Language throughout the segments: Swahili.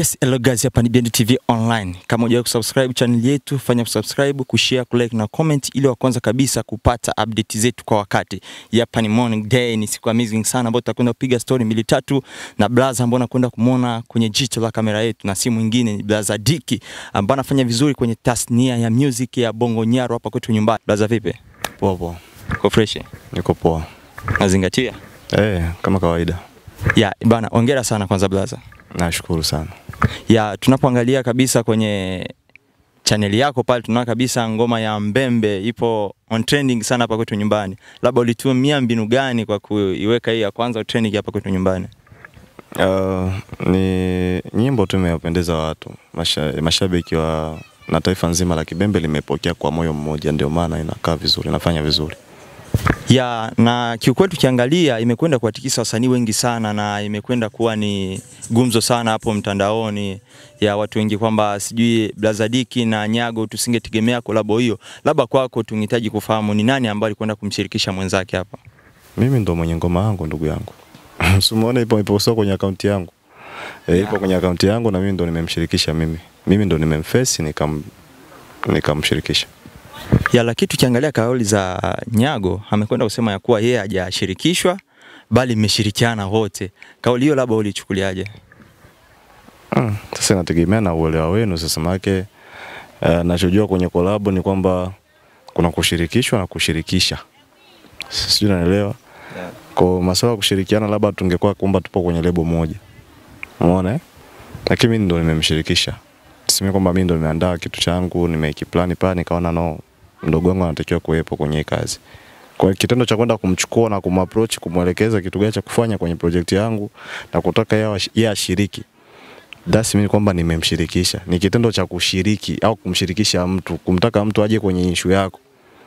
Yes, hello guys, hapa ni BND TV Online. Kama hujawahi kusubscribe channel yetu, fanya kusubscribe, kushare, kulike na comment ili wa kwanza kabisa kupata update zetu kwa wakati. Hapa ni morning day, ni siku amazing sana ambayo tutakwenda kupiga story mbili tatu na blaza ambao nakwenda kumwona kwenye jicho la kamera yetu na si mwingine ni blaza Diki ambaye anafanya vizuri kwenye tasnia ya music ya Bongo Nyaro hapa kwetu nyumbani. Blaza vipi? Poa poa, Uko fresh? niko poa. Nazingatia? Eh, kama kawaida. Ya, bana, hongera sana kwanza blaza. Nashukuru sana. ya tunapoangalia kabisa kwenye chaneli yako pale tunaona kabisa ngoma ya Mbembe ipo on trending sana hapa kwetu nyumbani. Labda ulitumia mbinu gani kwa kuiweka hii ya kwanza trending hapa kwetu nyumbani? Uh, ni nyimbo tu imewapendeza watu Masha, mashabiki wa na taifa nzima la Kibembe limepokea kwa moyo mmoja, ndio maana inakaa vizuri, inafanya vizuri. Ya na kiukweli tukiangalia imekwenda kuwatikisa wasanii wengi sana na imekwenda kuwa ni gumzo sana hapo mtandaoni ya watu wengi kwamba sijui Blazadiki na Nyago tusingetegemea kolabo hiyo. Labda kwako tungehitaji kufahamu ni nani ambaye alikwenda kumshirikisha mwenzake hapa. Mimi ndo mwenye ngoma yangu ndugu yangu. Simuone ipo ipo sio kwenye akaunti yangu. Eh, ipo kwenye akaunti yangu na mimi ndo nimemshirikisha mimi. Mimi ndo nimemface nikam nikamshirikisha. ya lakini tukiangalia kauli za Nyago amekwenda kusema ya kuwa yeye hajashirikishwa bali mmeshirikiana wote. Kauli hiyo labda ulichukuliaje? Mm, Sasa inategemea na uelewa wenu. Sasa maake uh, nachojua kwenye kolabo ni kwamba kuna kushirikishwa na kushirikisha, sijui naelewa. Kwa masuala ya kushirikiana, labda tungekuwa kwamba tupo kwenye lebo moja, umeona eh? Lakini mimi ndo nimemshirikisha, tuseme kwamba mimi ndo nimeandaa kitu changu, nimekiplani pale, nikaona no, mdogo wangu anatakiwa kuwepo kwenye hii kazi. Kwa hiyo kitendo cha kwenda kumchukua na kumapproach, kumwelekeza kitu gani cha kufanya kwenye project yangu na kutaka yeye ash- yeye ashiriki That's mean kwamba nimemshirikisha. Ni kitendo cha kushiriki au kumshirikisha mtu, kumtaka mtu aje kwenye issue yako.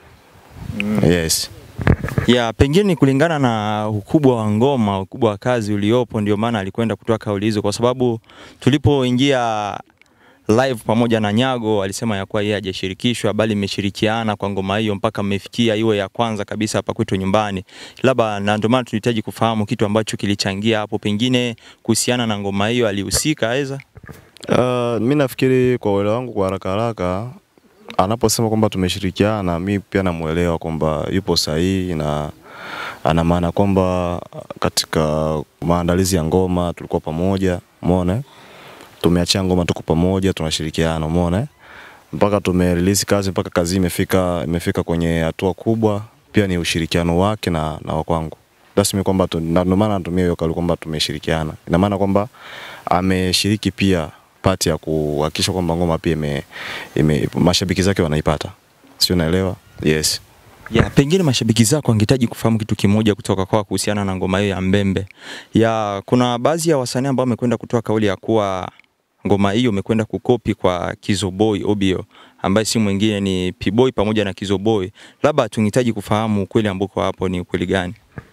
Yes. Ya pengine ni kulingana na ukubwa wa ngoma, ukubwa wa kazi uliopo, ndio maana alikwenda kutoa kauli hizo, kwa sababu tulipoingia live pamoja na Nyago alisema ya kuwa yeye hajashirikishwa bali mmeshirikiana kwa ngoma hiyo mpaka mmefikia iwe ya kwanza kabisa hapa kwetu nyumbani. Labda na ndio maana tunahitaji kufahamu kitu ambacho kilichangia hapo, pengine kuhusiana na ngoma hiyo alihusika aweza Uh, mi nafikiri kwa uelewa wangu kwa haraka haraka anaposema kwamba tumeshirikiana, mi pia namuelewa kwamba yupo sahihi na ana maana kwamba katika maandalizi ya ngoma tulikuwa pamoja, umeona? eh? Tumeachia ngoma tuko pamoja, tunashirikiana, umeona? eh? Mpaka tumerelease kazi mpaka kazi imefika imefika kwenye hatua kubwa, pia ni ushirikiano wake na na wa kwangu. That's mean kwamba tu- na ndio maana natumia hiyo kauli kwamba tumeshirikiana. Ina maana kwamba ameshiriki pia pati ya kuhakikisha kwamba ngoma pia ime, ime mashabiki zake wanaipata. Sio naelewa? Yes. Ya, pengine mashabiki zako wangehitaji kufahamu kitu kimoja kutoka kwako kuhusiana na ngoma hiyo ya Mbembe. Ya, kuna baadhi ya wasanii ambao wamekwenda kutoa kauli ya kuwa ngoma hiyo imekwenda kukopi kwa Kizoboy Obio ambaye si mwingine ni P-Boy pamoja na Kizoboy. Labda tungehitaji kufahamu ukweli ambako hapo ni ukweli gani?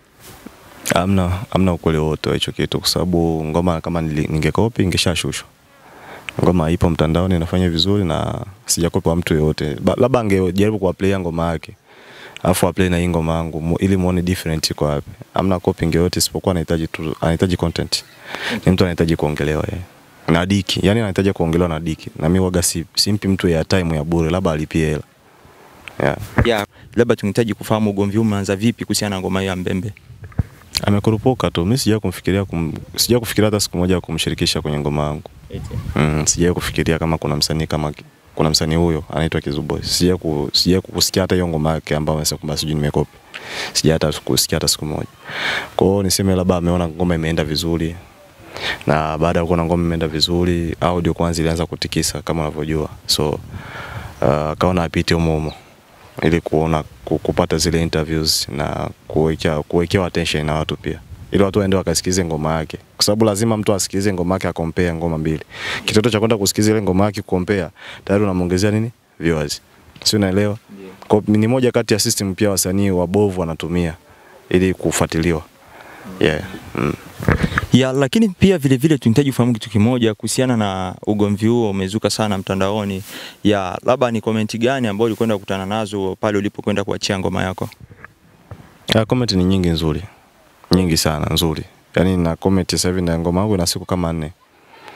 Amna amna ukweli wote wa hicho kitu kwa sababu ngoma kama nili- ningekopi ingeshashushwa. Ngoma ipo mtandaoni inafanya vizuri na sijakopi kwa mtu yoyote. Ba- Labda angejaribu kuwaplay ngoma yake. Alafu aplay na hii ngoma yangu mu- ili muone different iko wapi. Amna copying yoyote isipokuwa anahitaji tu anahitaji content. Ni mtu anahitaji kuongelewa yeye. Na Diki, yani anahitaji kuongelewa na Diki. Na mimi waga si, simpi mtu ya time ya bure, labda alipie hela. Yeah. Ya, labda tungehitaji kufahamu ugomvi huu umeanza vipi kuhusiana na ngoma hiyo ya Mbembe. Amekurupuka tu. Mimi sija kumfikiria kum, sija kufikiria hata siku moja kumshirikisha kwenye ngoma yangu. Mm, sijai kufikiria kama kuna msanii kama kuna msanii huyo anaitwa Kizuboy. Sijai ku, sijai kusikia hata hiyo ngoma yake ambayo amesema kwamba sijui nimekopi. Sijai hata kusikia hata siku moja. Kwa hiyo niseme labda ameona ngoma imeenda vizuri. Na baada ya kuona ngoma imeenda vizuri, audio kwanza ilianza kutikisa kama unavyojua. So uh, akaona apite humo humo ili kuona ku- kupata zile interviews na kuwekea kuwekewa attention na watu pia ili watu waende wakasikize ngoma yake, kwa sababu lazima mtu asikilize ngoma yake akompea ngoma mbili. Kitendo cha kwenda kusikiza ile ngoma yake kukompea, tayari unamuongezea nini viewers, si unaelewa? Kwa ni moja kati ya system pia wasanii wabovu wanatumia ili kufuatiliwa. Yeah. Mm. Ya, lakini pia vile vile tunahitaji kufahamu kitu kimoja kuhusiana na ugomvi huo umezuka sana mtandaoni. Ya, labda ni komenti gani ambayo ulikwenda kukutana nazo pale ulipokwenda kuachia ngoma yako? Ah, comment ni nyingi nzuri, nyingi sana nzuri. Yaani na comment sasa hivi na ngoma yangu ina siku kama nne.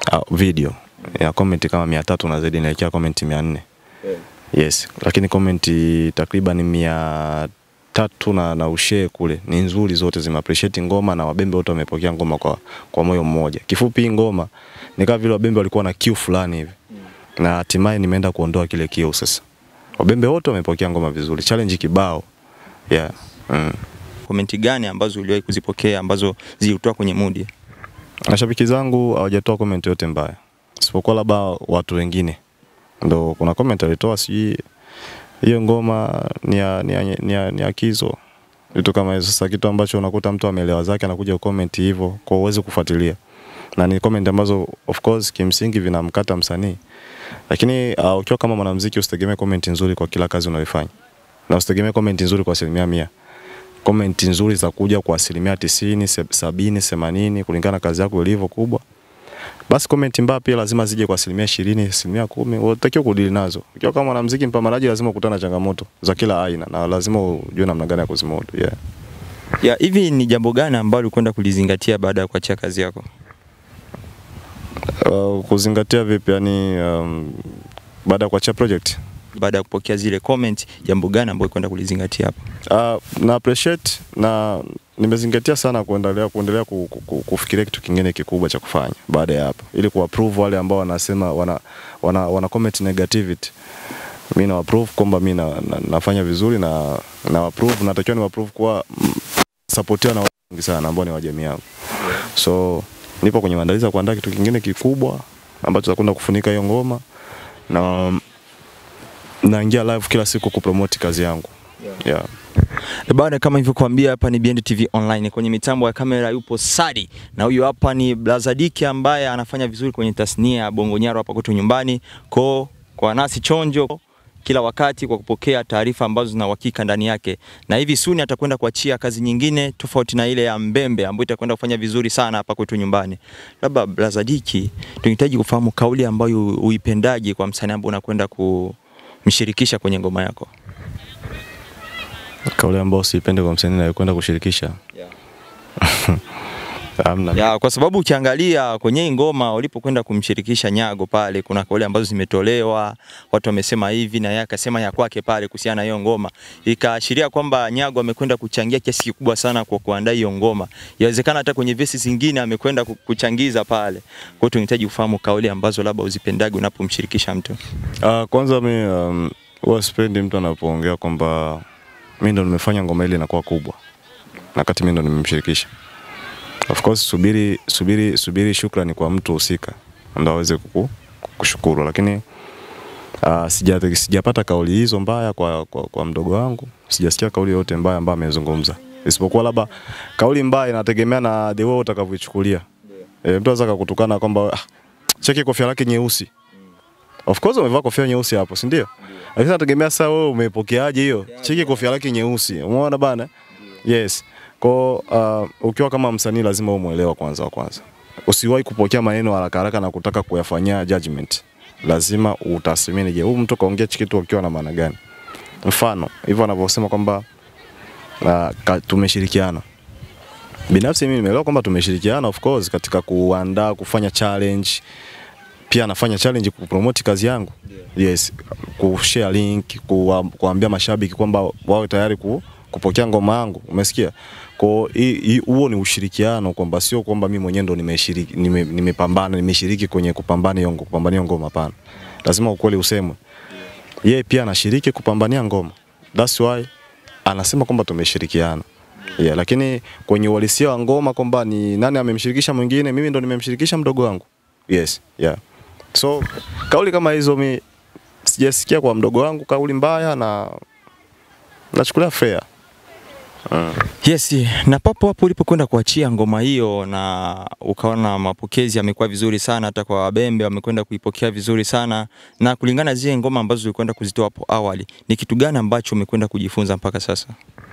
uh, video ya comment kama mia tatu na zaidi inaelekea comment mia nne yes, lakini comment takriban mia tatu na, na ushee kule ni nzuri, zote zime appreciate ngoma na wabembe wote wamepokea ngoma kwa, kwa moyo mmoja. Kifupi hii ngoma ni kama vile wabembe walikuwa na kiu fulani hivi na hatimaye nimeenda kuondoa kile kiu sasa. Wabembe wote wamepokea ngoma vizuri, challenge kibao yeah. mm. Komenti gani ambazo uliwahi kuzipokea ambazo zilitoa kwenye mudi? Mashabiki zangu hawajatoa comment yote mbaya, isipokuwa labda watu wengine ndo kuna comment alitoa, sijui hiyo ngoma ni ya, ni ya, ni ya, ni ya Kizo, vitu kama hizo. Sasa kitu ambacho unakuta mtu ameelewa zake anakuja comment hivyo, kwa uwezi kufuatilia, na ni comment ambazo of course kimsingi vinamkata msanii, lakini uh, ukiwa kama mwanamuziki usitegemee comment nzuri kwa kila kazi unayoifanya, na usitegemee comment nzuri kwa asilimia mia comment nzuri za kuja kwa asilimia tisini, se- sabini, themanini kulingana na kazi yako ilivyo kubwa. Basi comment mbaya pia lazima zije kwa asilimia ishirini, asilimia kumi, unatakiwa kudili nazo. Ukiwa kama mwanamuziki mpambanaji, lazima ukutana na changamoto za kila aina na lazima ujue namna gani ya kuzimudu. Yeah. Ya, hivi ni jambo gani ambalo ulikwenda kulizingatia baada ya kuachia kazi yako? Uh, kuzingatia vipi yani, um, baada ya kuachia project Baada ya kupokea zile comment, jambo gani ambalo ulikwenda kulizingatia hapo? uh, na appreciate na nimezingatia sana kuendelea kuendelea ku, ku, ku, kufikiria kitu kingine kikubwa cha kufanya baada ya hapo, ili kuapprove wale ambao wanasema wana, wana, wana comment negativity. Mimi na approve kwamba mimi na, na, nafanya vizuri na na approve, natakiwa ni approve kuwa mm, supportiwa na watu wengi sana ambao ni wa jamii yangu, so nipo kwenye maandalizi ya kuandaa kitu kingine kikubwa ambacho tutakwenda kufunika hiyo ngoma na naingia live kila siku kupromote kazi yangu yeah. E Bana, kama ilivyokuambia hapa ni BND TV Online. Kwenye mitambo ya kamera yupo Sadi na huyu hapa ni Blazadiki ambaye anafanya vizuri kwenye tasnia ya Bongo Nyaro hapa kwetu nyumbani. Ko kwa nasi chonjo kila wakati kwa kupokea taarifa ambazo zina uhakika ndani yake, na hivi suni atakwenda kuachia kazi nyingine tofauti na ile ya Mbembe ambayo itakwenda kufanya vizuri sana hapa kwetu nyumbani. Labda Blazadiki, tunahitaji kufahamu kauli ambayo uipendaje kwa msanii ambaye unakwenda kumshirikisha kwenye ngoma yako. Kauli ambayo siipende kwa msanii nayekwenda kushirikisha Hamna. Ya, kwa sababu ukiangalia kwenye hii ngoma ulipokwenda kumshirikisha Nyago pale, kuna kauli ambazo zimetolewa, watu wamesema hivi na yeye akasema ya kwake pale kuhusiana na hiyo ngoma, ikaashiria kwamba Nyago amekwenda kuchangia kiasi kikubwa sana kwa kuandaa hiyo ngoma. Inawezekana hata kwenye vesi zingine amekwenda ku- kuchangiza pale. Kwa hiyo tunahitaji kufahamu kauli ambazo labda uzipendage unapomshirikisha mtu. Uh, kwanza mi um, huwa sipendi mtu anapoongea kwamba mi ndo nimefanya ngoma ile inakuwa kubwa na kati mi ndo nimemshirikisha. Of course subiri, subiri, subiri shukrani kwa mtu husika ndo aweze kuku, kushukuru, lakini uh, sija, sijapata kauli hizo mbaya kwa, kwa, kwa mdogo wangu, sijasikia kauli yoyote mbaya ambayo amezungumza, isipokuwa labda kauli mbaya inategemea na the way utakavyoichukulia. E, mtu anaweza kukutukana kwamba ah, cheki kofia lake nyeusi Of course umevaa kofia nyeusi hapo, si ndio? Lakini nategemea sasa wewe umepokeaje hiyo? Cheki kofia lake nyeusi. Umeona bana? Yes. Kwa uh, ukiwa kama msanii lazima umuelewa kwanza wa kwanza. Usiwahi kupokea maneno haraka haraka na kutaka kuyafanyia judgment. Lazima utathmini, je, huyu mtu kaongea hiki kitu akiwa na maana gani? Mfano, hivyo anavyosema kwamba uh, ka- tumeshirikiana. Binafsi mimi nimeelewa kwamba tumeshirikiana of course katika kuandaa kufanya challenge pia anafanya challenge kupromote kazi yangu yes, kushare link, kuwa, kuambia mashabiki kwamba wawe tayari ku, kupokea ngoma yangu, umesikia? Kwa hi- hi- huo ni ushirikiano, kwamba sio kwamba mimi mwenyewe ndo nimeshiriki nime- nimepambana nimeshiriki kwenye kupambana hiyo ngo- kupambania ngoma, hapana. Lazima ukweli usemwe. Yeye pia anashiriki kupambania ngoma, that's why anasema kwamba tumeshirikiana. Yeah, lakini kwenye uhalisia wa ngoma kwamba ni nani amemshirikisha mwingine, mimi ndo nimemshirikisha mdogo wangu. Yes, yeah. So kauli kama hizo mi sijasikia kwa mdogo wangu kauli mbaya na nachukulia fair. Mm. Yes, na papo hapo ulipokwenda kuachia ngoma hiyo na ukaona mapokezi yamekuwa vizuri sana, hata kwa wabembe wamekwenda kuipokea vizuri sana, na kulingana na zile ngoma ambazo ulikwenda kuzitoa hapo awali, ni kitu gani ambacho umekwenda kujifunza mpaka sasa?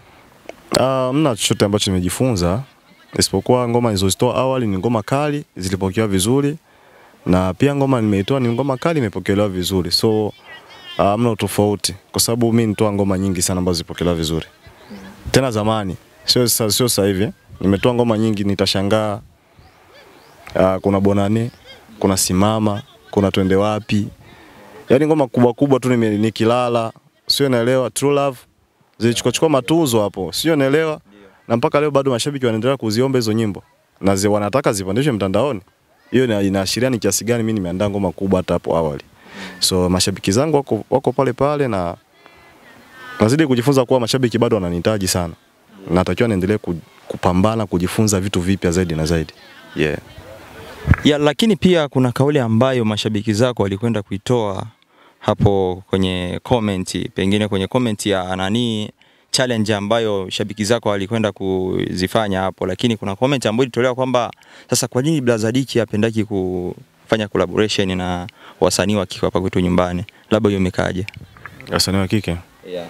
Uh, mna chochote ambacho nimejifunza isipokuwa ngoma nilizozitoa awali ni ngoma kali, zilipokelewa vizuri na pia ngoma nimeitoa ni ngoma kali, imepokelewa vizuri, so uh, mna utofauti kwa sababu mi nitoa ngoma nyingi sana ambazo zilipokelewa vizuri tena zamani, sio sasa, sio sasa hivi. Nimetoa ngoma nyingi, nitashangaa. Uh, kuna Bonane kuna simama, kuna twende wapi. Yaani ngoma kubwa kubwa tu nime- nikilala, sio naelewa True Love zilichukua chukua matuzo hapo, sio naelewa. Na mpaka leo bado mashabiki wanaendelea kuziomba hizo nyimbo na zi, wanataka zipandishwe mtandaoni. Hiyo ina- inaashiria ni kiasi gani mimi nimeandaa ngoma kubwa hata hapo awali. So mashabiki zangu wako, wako pale pale na nazidi kujifunza kuwa mashabiki bado wananihitaji sana. Natakiwa niendelee ku- kupambana kujifunza vitu vipya zaidi na zaidi. Yeah. Ya, lakini pia kuna kauli ambayo mashabiki zako walikwenda kuitoa hapo kwenye comment, pengine kwenye comment ya nani challenge ambayo shabiki zako walikwenda kuzifanya hapo, lakini kuna comment ambayo ilitolewa kwamba sasa kwa nini Blaza Diki hapendaki kufanya collaboration na wasanii wa kike hapa kwetu nyumbani, labda hiyo imekaje? Wasanii wa kike. Yeah.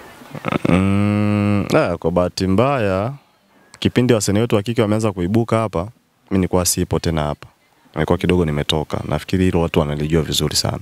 Mm, ah, kwa bahati mbaya kipindi wasanii wetu wa kike wameanza kuibuka hapa, mimi nilikuwa sipo tena hapa, nilikuwa kidogo nimetoka. Nafikiri hilo watu wanalijua vizuri sana.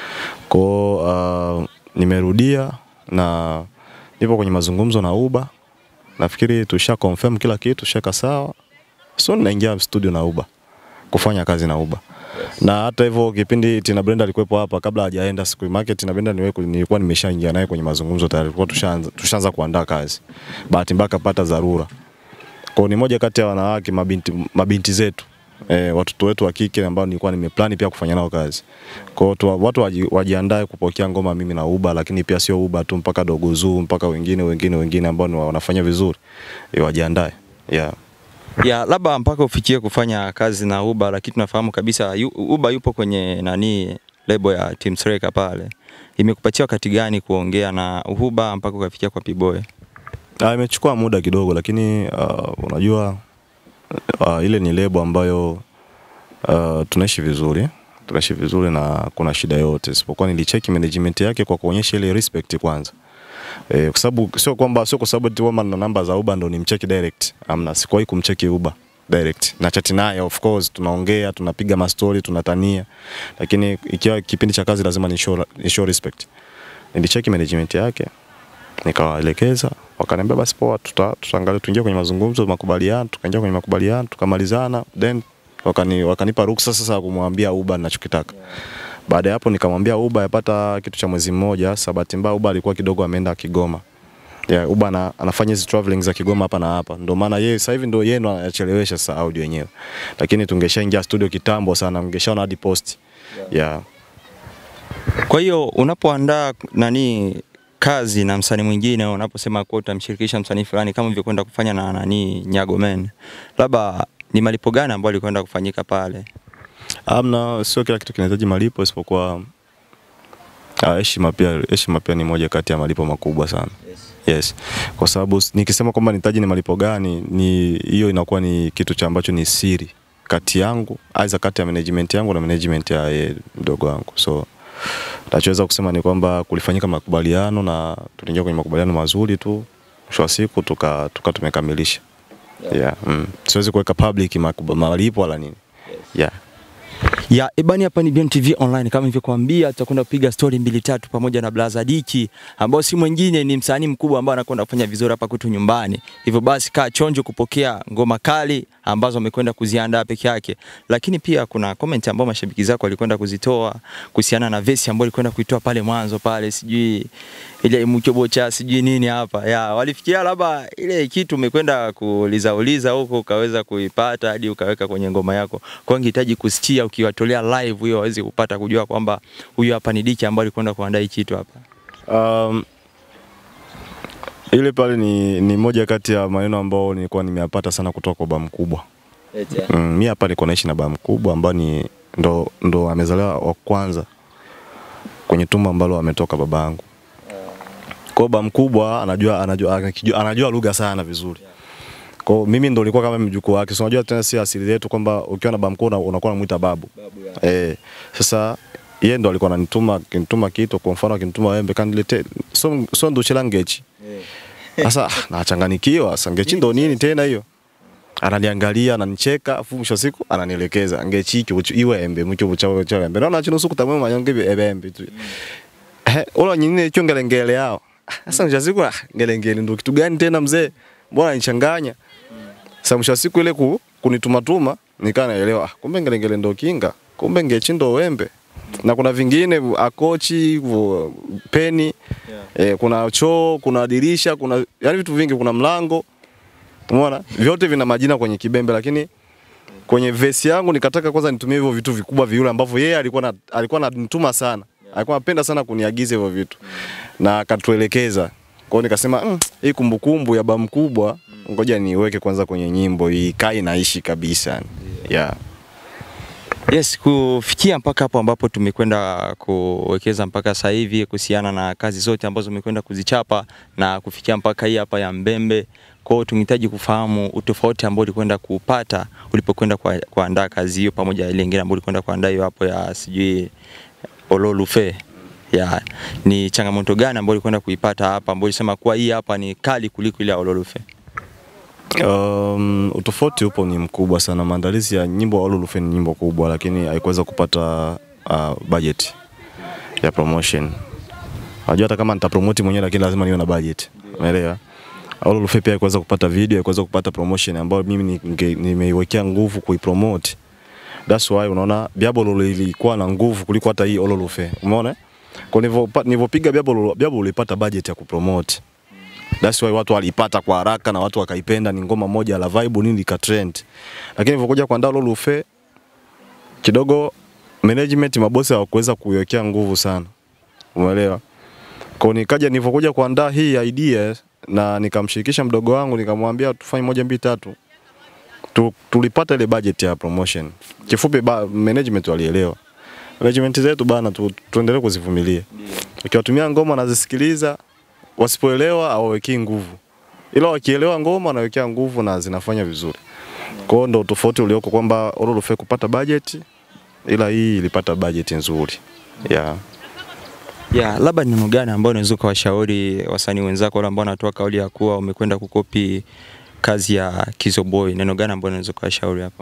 Kwa uh, nimerudia na nipo kwenye mazungumzo na Uba. Nafikiri tusha confirm kila kitu, tushaka sawa. So ninaingia studio na Uba kufanya kazi na Uba. Na hata hivyo kipindi Tina Brenda alikuwepo hapa kabla hajaenda siku market Tina Brenda niwe- nilikuwa nimeshaingia naye kwenye mazungumzo tayari, tulikuwa tushaanza tushaanza kuandaa kazi. Bahati mbaya kapata dharura. Kwa hiyo ni moja kati ya wanawake mabinti, mabinti zetu e, watoto wetu wa kike ambao nilikuwa nimeplani pia kufanya nao kazi. Kwa hiyo tu- watu waji, wajiandae kupokea ngoma mimi na Uba, lakini pia sio Uba tu, mpaka Dogo Zuu mpaka wengine wengine wengine ambao ni wa- wanafanya vizuri e, wajiandae yeah. ya labda mpaka ufikie kufanya kazi na Uba, lakini tunafahamu kabisa yu, Uba yupo kwenye nani lebo ya Team Sreka pale. Imekupatia wakati gani kuongea na Uba mpaka ukafikia kwa P-Boy? Ah, imechukua muda kidogo lakini uh, unajua uh, ile ni lebo ambayo uh, tunaishi vizuri tunaishi vizuri na kuna shida yote isipokuwa nilicheki management yake kwa kuonyesha ile respect kwanza eh, kwa sababu sio kwamba sio kwa sababu tu kwamba na namba za Uber ndo nimcheki direct amna sikuwahi kumcheki Uber direct na chat naye of course tunaongea tunapiga mastori tunatania lakini ikiwa kipindi cha kazi lazima ni show, ni show respect nilicheki management yake nikawaelekeza wakaniambia basi poa tuta, tutaangalia tuingie kwenye mazungumzo makubaliano tukaingia kwenye makubaliano tukamalizana then wakani, wakanipa ruksa sasa ya kumwambia Uba ninachokitaka baada ya hapo nikamwambia Uba yapata kitu cha mwezi mmoja sasa bahati mbaya Uba alikuwa kidogo ameenda Kigoma yeah, Uba ana, anafanya hizi traveling za Kigoma hapa na hapa ndio maana yeye sasa hivi ndio yeye ndo anachelewesha sasa audio yenyewe lakini tungeshaingia studio kitambo sana ungeshaona hadi post yeah. Kwa hiyo unapoandaa nani kazi na msanii mwingine, unaposema kuwa utamshirikisha msanii fulani kama ulivyokwenda kufanya na nani Nyago Men, labda ni malipo gani ambayo alikwenda kufanyika pale? Amna, sio kila kitu kinahitaji malipo isipokuwa ah, heshima pia. Heshima pia ni moja kati ya malipo makubwa sana. Yes. Kwa sababu s- nikisema kwamba nihitaji ni malipo gani, ni hiyo inakuwa ni kitu cha ambacho ni siri kati yangu, aidha kati ya management yangu na management ya yeye mdogo wangu. So nachoweza kusema ni kwamba kulifanyika makubaliano na tuliingia kwenye makubaliano mazuri tu, mwisho wa siku tuka, tuka tumekamilisha. Yeah. Mm. Siwezi kuweka public makuba- malipo wala nini. Yeah. Ya ebani, hapa ni BMTV Online. Kama nilivyokuambia, tutakwenda kupiga story mbili tatu pamoja na Blaza Diki ambao si mwingine ni msanii mkubwa ambaye anakwenda kufanya vizuri hapa kwetu nyumbani. Hivyo basi, kaa chonjo kupokea ngoma kali ambazo amekwenda kuziandaa peke yake, lakini pia kuna comment ambao mashabiki zako walikwenda kuzitoa kuhusiana na vesi ambayo alikwenda kuitoa pale mwanzo pale, sijui ile mchobocha sijui nini hapa ya walifikia labda ile kitu umekwenda kuuliza uliza huko ukaweza kuipata hadi ukaweka kwenye ngoma yako. Kwa hiyo ningehitaji kusikia ukiwatolea live hiyo waweze kupata kujua kwamba huyu hapa ni Diki ambaye alikwenda kuandaa hii kitu hapa. Um, ile pale ni, ni moja kati ya maneno ambayo nilikuwa nimeyapata sana kutoka kwa baba mkubwa. Mm, mi hapa nilikuwa naishi na baba mkubwa ambao ni ndo, ndo amezaliwa wa kwanza kwenye tumbo ambalo ametoka babangu. Kwa hiyo baba mkubwa anajua anajua anajua, anajua lugha sana vizuri. Kwa hiyo mimi ndo nilikuwa kama mjukuu wake. So unajua tena si asili yetu kwamba ukiwa na baba mkubwa una- unakuwa unamuita babu. Eh, sasa yeye ndo alikuwa ananituma akinituma kitu kwa mfano akinituma wembe kanilete so so ndo chilangechi. Sasa ah, nachanganikiwa, sasa ngechi ndo nini tena hiyo? Ananiangalia, ananicheka, afu mwisho wa siku ananielekeza ngechi iki uchu iwe embe mcho bucha cha embe. Naona chino suku tamwe manyonge ebe embe tu. Eh, ola nyingine chyo ngelengele yao. Sasa mwisho wa siku ah, ngelengele ndo kitu gani tena mzee? Mbona nichanganya? Sasa mwisho wa siku ile ku, kunituma tuma nikaa naelewa ah, kumbe ngelengele ndo kinga. kumbe ngechindo wembe na kuna vingine akochi vu- peni eh, kuna choo kuna dirisha kuna yani vitu vingi kuna mlango umeona vyote vina majina kwenye kibembe lakini kwenye vesi yangu nikataka kwanza nitumie hivyo vitu vikubwa viule ambavyo yeye alikuwa na, alikuwa ananituma sana alikuwa anapenda sana kuniagiza hivyo vitu na akatuelekeza kwao nikasema mm, hii kumbukumbu ya bamu kubwa ngoja niweke kwanza kwenye nyimbo ikae naishi kabisa yeah. Yes, kufikia mpaka hapo ambapo tumekwenda kuwekeza mpaka sasa hivi kuhusiana na kazi zote ambazo umekwenda kuzichapa na kufikia mpaka hii hapa ya Mbembe. Kwa hiyo tungehitaji kufahamu utofauti ambao ulikwenda kuupata ulipokwenda kwa- kuandaa kazi hiyo pamoja na ile nyingine ambayo ulikwenda kuandaa hiyo hapo ya sijui Ololufe. Ya, ni changamoto gani ambayo ulikwenda kuipata hapa ambayo ulisema kuwa hii hapa ni kali kuliko ile ya Ololufe? Um, utofauti upo ni mkubwa sana. Maandalizi ya nyimbo Olulufe ni nyimbo kubwa, lakini haikuweza kupata uh, budget ya promotion. Unajua hata kama nitapromote mwenyewe, lakini lazima niwe na budget, umeelewa? Olulufe pia haikuweza kupata video, haikuweza kupata promotion ambayo mimi ninge- nimeiwekea nguvu kuipromote. That's why unaona Biabolo ilikuwa na nguvu kuliko hata hii Olulufe, umeona? Kwa nilivyo- nilivyopiga Biabolo, Biabolo ilipata budget ya kupromote That's why watu walipata kwa haraka na watu wakaipenda. Ni ngoma moja la vibe nini ika trend, lakini ilivyokuja kuandaa Lolo Lufe kidogo management mabosi hawakuweza kuiwekea nguvu sana, umeelewa? Kwa nikaja nilivyokuja kuandaa hii idea na nikamshirikisha mdogo wangu nikamwambia tufanye moja mbili tatu tu, tulipata ile budget ya promotion. Kifupi ba, management walielewa. Management zetu bana tu, tuendelee kuzivumilia. Ukiwatumia ngoma nazisikiliza wasipoelewa hawawekei nguvu, ila wakielewa ngoma wanawekea nguvu na zinafanya vizuri. Kwa hiyo ndo tofauti ulioko kwamba Ololufe kupata budget, ila hii ilipata budget nzuri yeah. Ya, labda ni neno gani ambao unaweza ukawashauri wasanii wenzako wale ambao wanatoa kauli ya kuwa umekwenda kukopi kazi ya Kizo Boy, neno gani ambao unaweza ukawashauri hapo?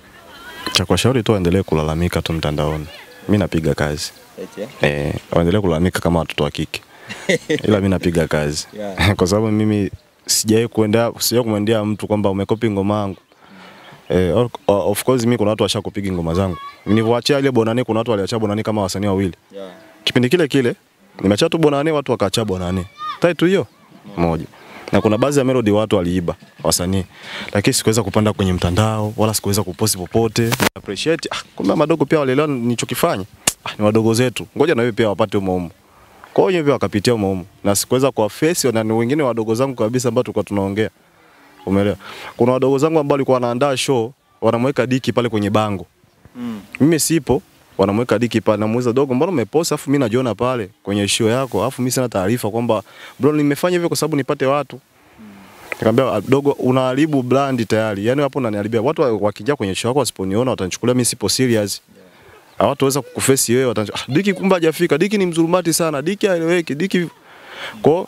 Cha kuwashauri tu waendelee kulalamika tu mtandaoni. Mimi napiga kazi eh, waendelee kulalamika kama watoto wa kike, ila mimi napiga kazi Yeah. kwa sababu mimi sijawahi kuenda sijawahi kumwendea mtu kwamba umekopi ngoma yangu. Eh, of- of course mimi kuna watu washakupiga ngoma zangu. Nilivyoachia ile Bonane kuna watu waliacha Bonane kama wasanii wawili. Kipindi kile kile nimeacha tu Bonane watu wakaacha Bonane. Title hiyo moja. Na kuna baadhi ya melody watu waliiba wasanii. Lakini sikuweza kupanda kwenye mtandao wala sikuweza kuposti popote. Appreciate ah, kumbe madogo pia walielewa nilichokifanya. Ah, ni wadogo zetu. Ngoja na wewe pia wapate umo umo. Kwa hiyo wenyewe pia wakapitia umo umo. Na sikuweza kwa face na ni wengine wadogo zangu kabisa ambao tulikuwa tunaongea. Umeelewa? Kuna wadogo zangu ambao walikuwa wanaandaa show, wanamweka diki pale kwenye bango. Mimi sipo, wanamweka diki pale, namuuliza dogo, mbona umepost afu mimi najiona pale kwenye show yako, afu mimi sina taarifa kwamba bro, nimefanya hivyo kwa sababu nipate watu. Nikamwambia "Ah, dogo, unaharibu brand tayari. Yaani hapo unaniharibia. Watu wa- wakija kwenye show yako wasiponiona watanichukulia mimi sipo serious. Hawataweza kukufesi wewe, watanichu ah, Diki kumbe hajafika. Diki ni mzulumati sana. Diki haeleweki. Diki kwa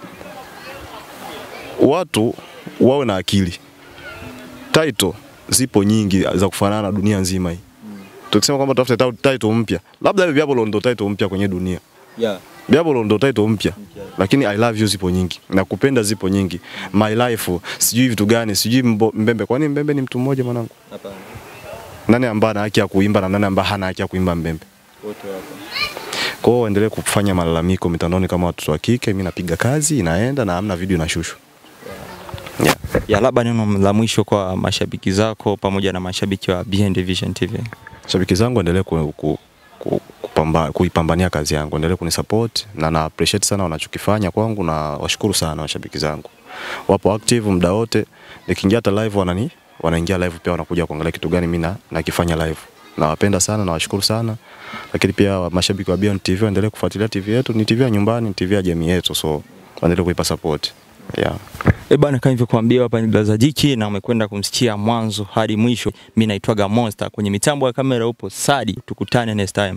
watu wawe na akili. Title zipo nyingi za kufanana na dunia nzima hii. Tukisema kwamba tafute ta- title mpya, labda hivi Biabolo ndo title mpya kwenye dunia. Biabolo ndo title mpya, lakini I love you zipo nyingi, nakupenda zipo nyingi, my life, sijui vitu gani, sijui mbo- Mbembe. Kwani Mbembe ni mtu mmoja mwanangu? Nani ambaye ana haki ya kuimba na nani ambaye hana haki ya kuimba Mbembe? Kwa hiyo waendelee kufanya malalamiko mitandaoni kama watoto wa kike. Mimi napiga kazi inaenda na hamna video inashushwa. Yeah. Ya, labda neno la mwisho kwa mashabiki zako pamoja na mashabiki wa Behind Vision TV. Shabiki zangu endelee ku, ku, ku, kupamba, kuipambania kazi yangu, endelee kunisupport na na appreciate sana wanachokifanya kwangu na washukuru sana washabiki zangu. Wapo active muda wote. Nikiingia hata live wanani wanaingia live pia wanakuja kuangalia kitu gani mimi na nakifanya live. Nawapenda sana na washukuru sana. Lakini pia mashabiki wa Beyond TV waendelee kufuatilia TV yetu, ni TV ya nyumbani, ni TV ya jamii yetu so waendelee kuipa support. Yeah. Eh bana, kama nilivyokuambia hapa ni Blaza Jiki na umekwenda kumsikia mwanzo hadi mwisho. Mimi naitwaga Monster, kwenye mitambo ya kamera upo Sadi. Tukutane next time.